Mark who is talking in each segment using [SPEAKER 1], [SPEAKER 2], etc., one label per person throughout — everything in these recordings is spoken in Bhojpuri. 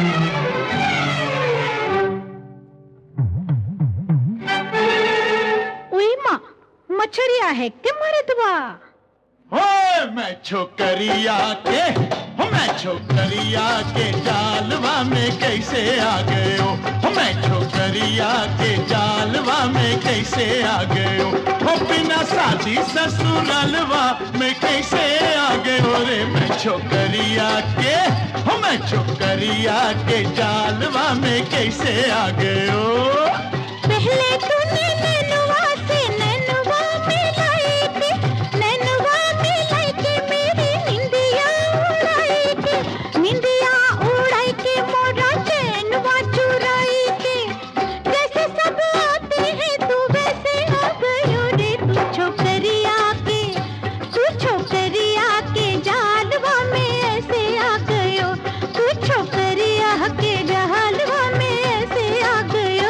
[SPEAKER 1] उई माँ मछरिया है के मरदवा
[SPEAKER 2] हो मैं छोकरिया के हो मैं छोकरिया के जालवा में कैसे आ गए हो हो मैं छोकरिया के जालवा में कैसे आ गए हो हो बिना शादी ससुरालवा में कैसे आ गए हो रे मैं छोकरिया के हो मैं छोकरिया के जालवा में कैसे आ गए हो
[SPEAKER 1] पहले तूने नैनुआ से नैनुआ मिलाई थी नैनुआ मिलाई के मेरी निंदिया उड़ाई के निंदिया उड़ाई के मोरा चैनवा चुराई के जैसे सब आते हैं तू वैसे आ गयो रे तू छोकरिया के तू छोकरिया के जालवा में ऐसे आ गयो तू छोकरिया के जालवा में ऐसे आ गयो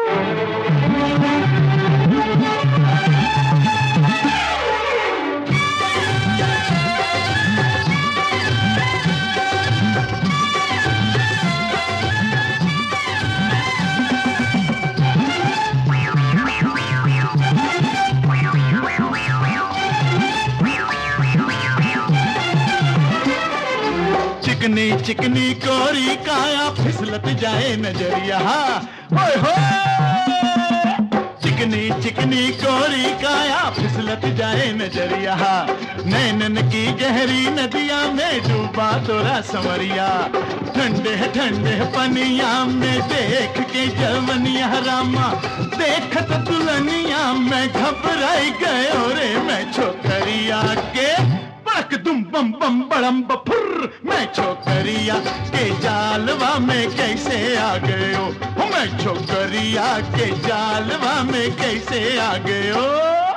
[SPEAKER 2] चिकनी चिकनी कोरी काया फिसलत जाए नजरिया ओए हो चिकनी चिकनी कोरी काया फिसलत जाए नजरिया नैनन की गहरी नदिया में डूबा तोरा समरिया ठंडे ठंडे पनिया में देख के जवनिया रामा देखत दुल्हनिया में घबराई गयो रे मैं छोकरिया के पड़क दुम बम बम बड़म बफुर मैं छोकरिया के जालवा में कैसे आ गए हो हो, मैं छोकरिया के जालवा में कैसे आ गए हो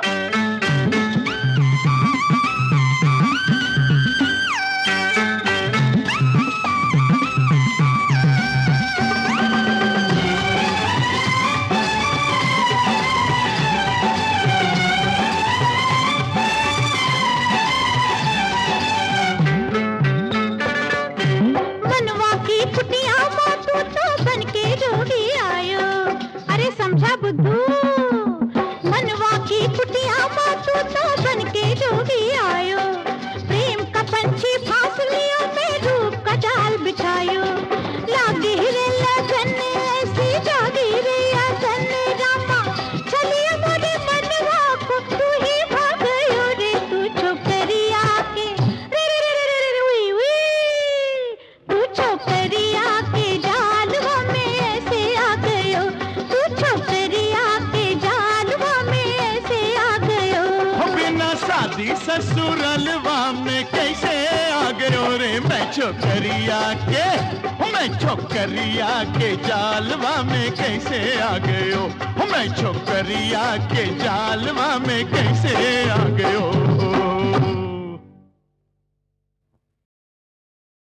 [SPEAKER 1] मनवा की कुटिया माँ तू तो बन के जोगी आयो अरे समझा बुद्धू मनवा की कुटिया माँ तू तो बन के जोगी आयो प्रेम का पंछी फांसलियों में रूप का जाल बिछायो लागी रे लगन ऐसी जागी रे अगन रामा चलिए मोरे मनवा को तू ही भागयो रे तू छोकरिया के रे रे रे रे रे रे उई उई तू छोकरिया के जालवा में ऐसे आ गयो तू छोकरिया के जालवा में ऐसे आ गयो
[SPEAKER 2] हो बिना शादी ससुरलवा में कैसे आ गयो रे मैं छोकरिया के हो मैं छोकरिया के जालवा में कैसे आ गयो हो मैं छोकरिया के जालवा में कैसे आ गयो